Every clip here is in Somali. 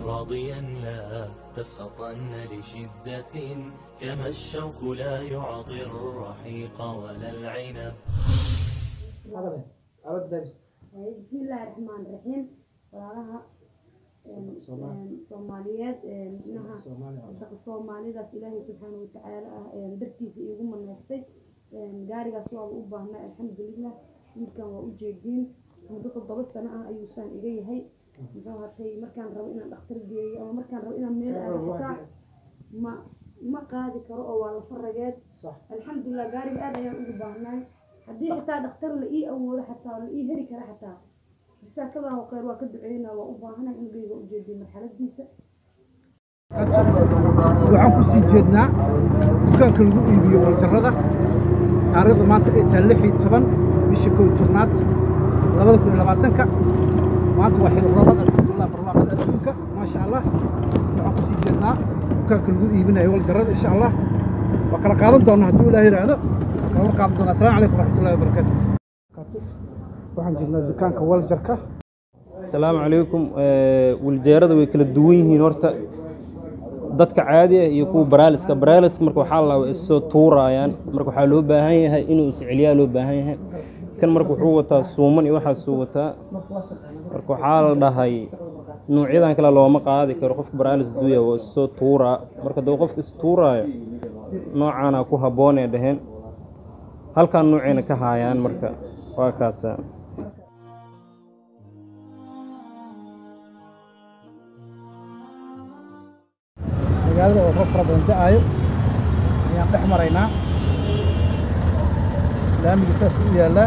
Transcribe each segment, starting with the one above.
راضيا لا تسخطن لشدة كما الشوك لا يعطي الرحيق ولا العنب بسم الله الرحمن الرحيم walaalaha soomaaliyeed micnaha daqa soomaalidaas ilaahay subxaana watacaala ah dartiisa iigu manaystay gaarigaas waaba u baahnaa alxamdulilah wiilkan waa u jeediin muddo toddoba sano ah ayuusaan iga yahay muxuu hatay markaan rabo inaan dhakhtar geeyo ama markaan rabo inaan meel aado xitaa ma ma qaadi karo oo waa lafa rageed alxamdulilah gaariga aad ayaan ugu baahnaay haddii xitaa dhakhtar la ii awoodo xataa la ii heli kara xataa saakadan oo kheyr waa ka duceynaa waa u baahanahay in geyga u jeediyo marxaladiisa waxaan ku sii jeednaa dukaanka lagu iibiyo waljarrada taariikhda maanta ay tahay lix iyo toban bisha kow iyo tobnaad labada kun iyo labaatanka maanta waa xilrabad alxamdulilah barwaaqada adduunka maasha allah waxaan ku sii jeednaa dukaanka lagu iibinayo waljarrada insha allah waa kala qaadan doonaa hadduu ilaah yidhaahdo kala qaadan doonaa asalaamu calaykum waraxmatullahi wabarakaatu waxaan joognaa dukaanka waljarka asalaamu calaykum wiljeerada way kala duwan yihiin horta dadka caadi ah iyo kuwa baraaliska baraaliska marka waxaa la waa issoo tuuraayaan marka waxaa loo baahan yahay inuu isceliyaa loo baahan yahay kan marka wuxuu wataa suuman iyo waxaasuu wataa marka waxaa la dhahay nuucyadan kale looma qaadi karo qofka baraalis duuya waa issoo tuuraa marka dee qofka istuuraayo noocaana ku habboonee dhaheen halkaan nuucayna ka haayaan marka waa kaasa magaalada oo roob fara badan da-aayo ayaan dhex maraynaa laamigii saas u yaallaa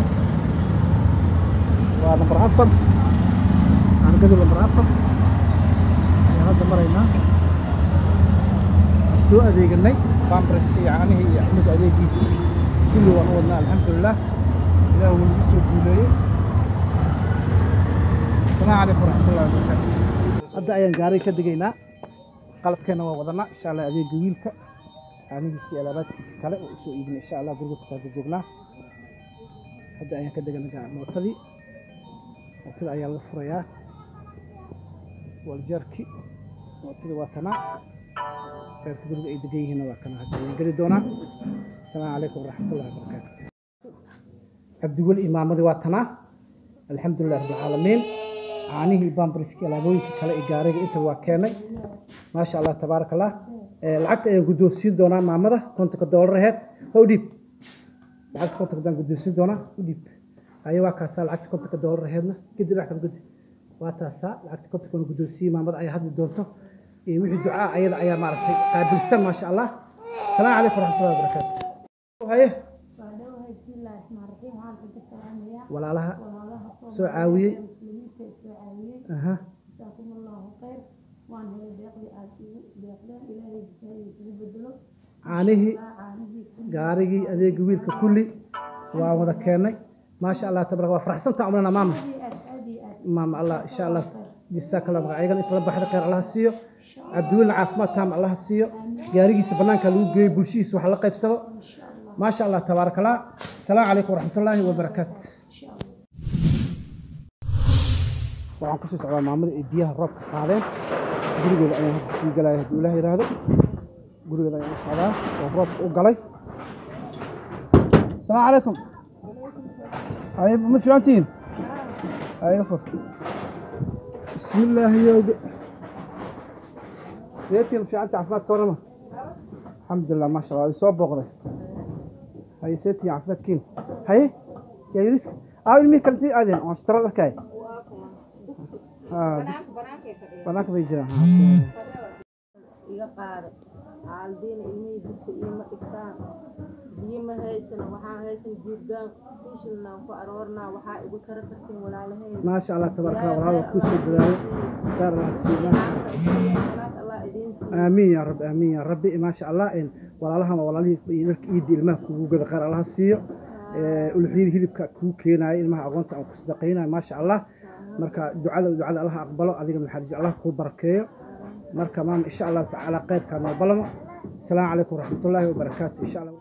waa nambar afar aangadu nambar afar ayaan hadda maraynaa waan soo adeeganay bambriska iyo caanihii iyo axmed adeegiisii kulli waan u wadnaa alxamdulilah ilaah wuu nagu soo guuleeyey asalaamu calaykum waraxmatullahi wabarakaatu hadda ayaan gaariga ka degaynaa qalabkeena waa wadanaa insha allah adeega wiilka caanihiisi iyo alaabaadkiisa kale oo usoo iibina insha allah guriga kusaaka joognaa hadda ayaan ka degana mootadii mootada ayaa la furayaa waljarki mootadii waa tanaa reerka guriga ay degan yihiinna waa kana hadda ayaan geli doonaa asalaamu calaykum waraxmatullahi wabarakaatu cabdiweli imaamadii waa tanaa alxamdulilah rabbilcaalamiin caanihii bambriskii alaabooyinka kale ee gaariga inta waa keenay maasha allah tabaaraka allah lacagta ayaan guddoonsiin doonaa maamada kontonka doolar aheyd ha u dhiib lacagta kontonka daan guddoonsiin doonaa u dhiib haye waa kaasaa lacagta kontonka doolar aheydna gedi dhinac kale gudi waa taasaa lacagta kontonka na guddoonsiiyey maamada ayaa hadli doonto iyo wixii ducaa ayada ayaa maaragtay qaabilsan maasha allah asalaamu calaykum waraxmatullahi wabarakaatu haye waa dhawahay bismillahi raxmaan raxiim waxaan kaga salaamayaa walaalaha walaalaha soo caawiyey muslimiinta ee soo caawiyey aha jazaakum allahu khayr waan helay deeqdii aad igu deeqdeen ilaahay jisaayay kugu bedelo caanihii caanihii gaarigii adeega wiilka kulli waa wada keennay maasha allah tabaraka waa faraxsantaa umlana maama aad aad iyo aad maama allah insha allah jisaaka allah magac ayagana inta la baxda khayr allaha siiyo cabdiwelina caafimaad taam allaha siiyo gaarigiisa bannaanka lagu geeyo bulshihiisa wax la qaybsado maasha allah tabaaraka allah asalaamu calaykum waraxmatullaahi wabarakaatu waxaan kusii socdaa maamada ay biyaha roobka qaadeen gurigeeda ayaan hadda sii galaya hadduu ilaah yidhaahdo gurigeeda ayaan u socdaa oo roobka u galay asalaamu calaykum ay ma fiicantihiin ayaga fur bismi illaahi yowga seetiin fiicanta caafimaadka warama alxamdulilah maasha allah soo booqday haye seetiin caafimaadkiin haye yaayiriska aa ilmihii kalintii aadeen oo ashtara dharkaay banaanka bay jiraan iga qaada caaldiina ilmihii dugsi iima dhigtaan biyo ma haysana waxaan haysan jiirgaan fiishinaan ku aroornaa waxaa igu tara kartiin walaalahay maasha allah tabaaraka allah walaal waa kuu soo dadaalay gaar allah siiyo allah idiin aamiin yaa rabbi aamiin yaa rabbi maasha allah in walaalahan waa walaalihii dharka iidda ilmaha kugu gada qaar allaha siiyo uluxyada hilibka kuu keenaayo ilmaha aqoonta aan ku sadaqaynayo maasha allah marka ducada ducada allaha aqbalo adiga naxariis allah kuu barakeeyo marka maama insha allahu tacaala khayrkaa noo balamo asalaamu calaykum waraxmatullaahi wabarakaatu insha allah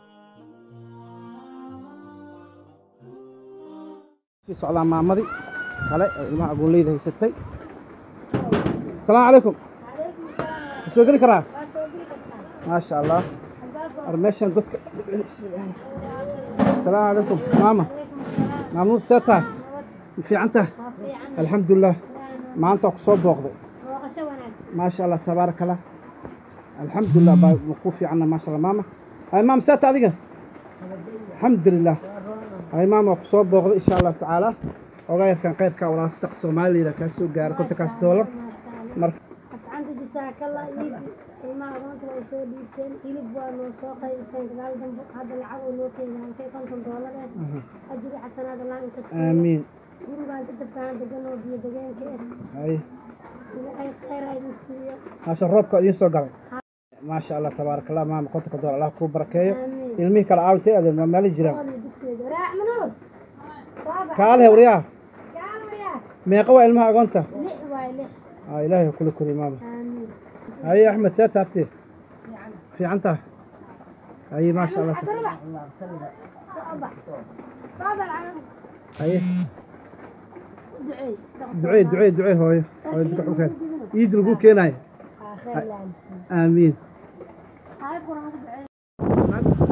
sii socdaa maamadii kale oo ilmaha agoonleyda haysatay asalaamu calaykum ma soo geli karaa maasha allah ar meeshan godka asalaamu calaykum maama maamuud see tahay ma fiican tahay alxamdulilah maanta waa ku soo booqday maasha allah tabaaraka allah alxamdulilah baa ma ku fiicanna maasha allah maama hay maama see tahay adiga alxamdulilah hay maama waa ku soo booqday insha allahu tacaala ogaa yarkan qayrkaa walaa saddex soomaaliyada kaa soo gaara kontonkaas doolar marka asxaanta jisaakalla iib ilmaha agoonta way soo dhiibteen hilib waa noo soo qaybiseen gadaal dambe hadda lacag oo noo keenay halkay konton doolar eh ajiri xasanaad allah inka siiyo aamiin gurigaan ka dabkaan degan oo biyo degeenka eh hay ilaahay khayr ha idin siiyo maasha roobka idiin soo galay maasha allah tabaaraka allah maama kontonka doolar allah kuu barakeeyo aamiin ilmihii kala caawintay adeer ma meeli jiraan ool iyo dugsigeeda waraac manood baaba kaale waryaa gaalaya meeqa waa ilmaha agoonta lix waay lix aa ilaahay ha kula koriyo maama aamiin haye axmed see taabtee fiican tahay haye maasha allah cabdirabac soo bax baaba lacag haye duceey ducee ducee ducee hooyo hooyo duka xulkeen iid lagu keenayo aa khayr la siiyo aamiin hay quraan ku duceey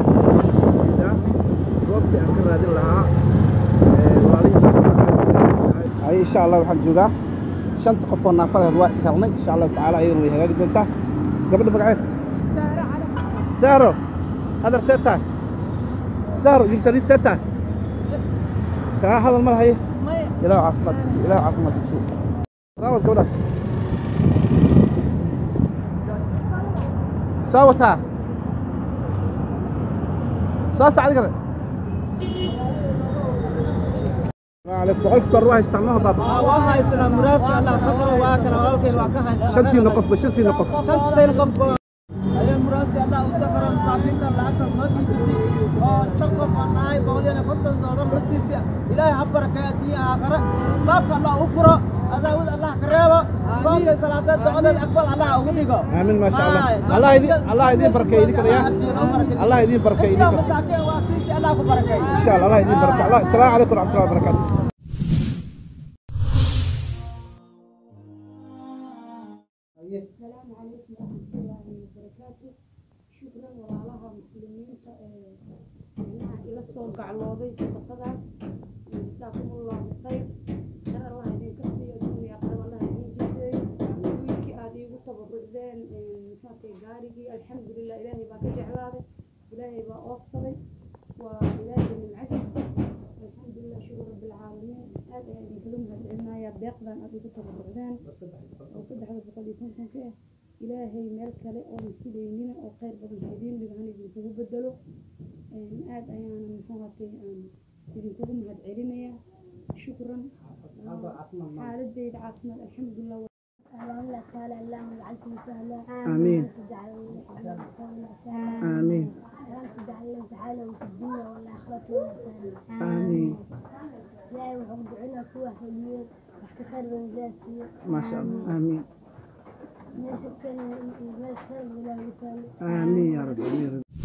goobtii aan ka raadin lahaa haye insha allah waxaan joogaa shanta qof oo naafadeed waa is helnay insha allahu tacaala ayadana way hagaagi doontaa gabadha magaceed sahro hadar see tahay sahro idinsaliid see tahay saa hadal ma lahaye ilaah caafimaad siiyo ilaah caafimaad siiyo raawad gabadhaas soo wataa soo sacdi kale عليكم boqolka door waa haystaan maha baaba waa haysanaa muraadka allah qadara waa kana walaalkeen waa ka haysanaa shantiina qofba shantiina qof shanteen qof ayaa muraadka allah u saqara masaakiinta lacagta soo dhiibtay oo shan qof aan nahay boqol iyo konton doolar la siisay ilaahay ha barakeeyo adduunya aakhare baabka allah u furo adaawad allah ka reebo soonka salaadeed ducadeed aqbal allah ugu dhigo aamin ma sha allah allah idin allah idin barkeeyo idin kale ya allah idin barkeeyo idin kale masaakiin waa siisay allah ku barakeeyo insha allah allah idin barkeeyo allah assalaamu calaykum waraxmatullahi wabarakaatu السلام عليكم ورحمة الله وبركاته شكرا walaalaha muslimiinta ee macnaha ila soo gaclooday sadaqadaas jasaakumullahu khayr shahar waxa idinka siiyo dunya aqrab allah idin jiseeyo wiilkii aad iigu tabarucdeen maxaatay gaarigii alxamdulilah ilaahay baa ka jeclaaday ilaahay baa oofsaday waa ilaahay nimcadiisa alxamdulilah shukur rabbilcaalamiin aad ayaan idinkaga mahadcelinayaa deeqdan aad igu tabarucdeen oo saddexda boqol iyo kontonka ah ilaahay meel kale oonan filaynina oo khayr badan ha idiin dhigo han idinkugu bedelo aad ayaanan muxuuhatay aan idinkugu mahadcelinayaa shukran xaaladeyda caafimaad alxamdulilah اللهم تعالى اللهم اجعلكم سهلا آمين. تجعل آمين اللهم تجعل لنا تعالى في الدنيا والآخرة ولا سهلا آمين لا يوحد عنا قوة سبيل واحد خير من جاسية ما شاء الله آمين ما شكرا ما شكرا ولا يسال آمين يا رب آمين يا رب